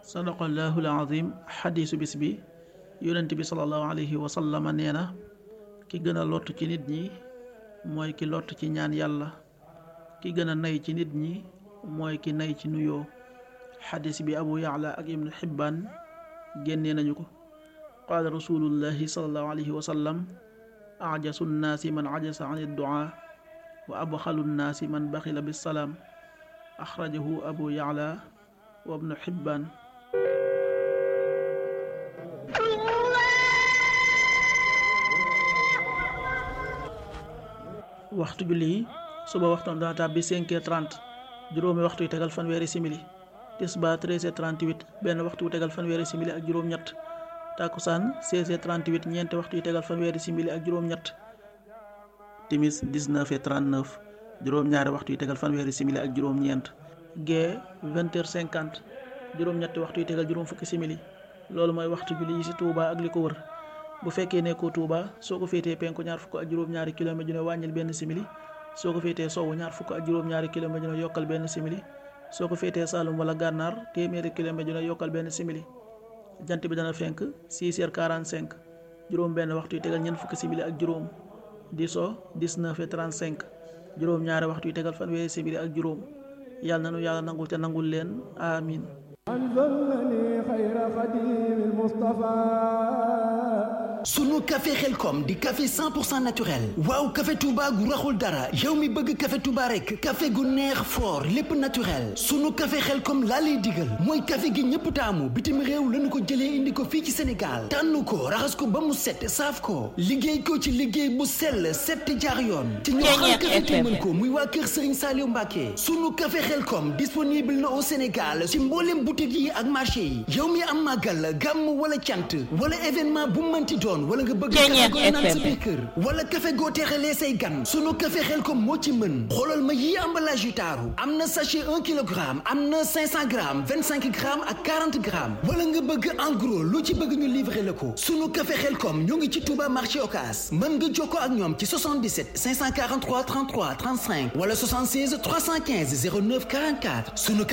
sadaqallahu alazim xadiisu bis bi yonent bi salallahu alayhi wa sallama nee na ki gën a lott ci nit ñi mooy ki lott ci ñaan yàlla ki gën a nay ci nit ñi mooy ki nay ci nuyoo xadis bi abu yaala ak ibnu xibbaan génnee nañu ko qaala rasulullahi salallahu alayhi wa sallam ajasu nnaasi man ajasa an idduaa wa abxalu nnaasi man baxila bisalaam axrajahu abu yaala wa ibnu xibbaan waxtu julli yi suba waxtoon dana tàbbi 5h30 juróomi waxtu yu tegal fanweeri simili tisbaar 13h38 benn waxtu yu tegal fanweeri simili ak juróom-ñett takkusaan 16h38 ñeenti waxtu yu tegal fanweeri simili ak juróom-ñett timis 19h39 juróom-ñaari waxtu yu tegal fanweeri simili ak juróom-ñeent gee 20h50 juróom-ñetti waxtu yu tegal juróom fukki simili loolu mooy waxtu julli yi ci Touba ak li ko wër bu fekkee nekkoo Touba soo ko féetee penku ñaar fukk ak juróom-ñaari kilomètre ju ne wàññil benn simili soo ko féetee sowwu ñaar fukk ak juróom-ñaari kilomètre ju ne yokkal benn simili soo ko féetee Saalum wala Gànnaar téeméeri kilomètre ju ne yokkal benn simili jant bi dana fenk 6 heures 45 juróom benn waxtu yu tegal ñeent fukki simili ak juróom di so 19 heures 35 juróom ñaari waxtu yu tegal fanweeri simili ak juróom yàlla na nu yàlla nangul te nangul leen amin sunu café xelkom di café 100% naturel waaw café Touba gu raxul dara yow mi bëgg café Touba rek café gu neex fort lépp naturel sunu café xelkom laa lay digal mooy café gi ñëpp taamu bitim réew lañu ko jëlee indi ko fii ci Sénégal tànn ko raxas ko ba mu set saaf ko liggéey ko ci liggéey bu sell set jaar yoon te ñoo xam café te mën ko muy waa kër Serigne Saliou Mbacké sunu café xelkom disponible na au Sénégal ci mboolem boutique yi ak marché yi yow mi am màggal gàmm wala cant wala événement bu mënti doon wala nga bëgg café goo naan sa biir kër wala café goo teexalee say gan sunu café xel kom moo ci mën xoolal ma yii emballage yu taaru am na sachet un kilogramme am na cinq cent grammes vingt cinq grammes ak quarante grammes wala nga bëgg en gros lu ci bëgg ñu livrer la ko sunu café xel kom ñoo ngi ci Touba marché Ocass mën nga jokkoo ak ñoom ci 77 543 33 35 wala 76 315 09 44 sunu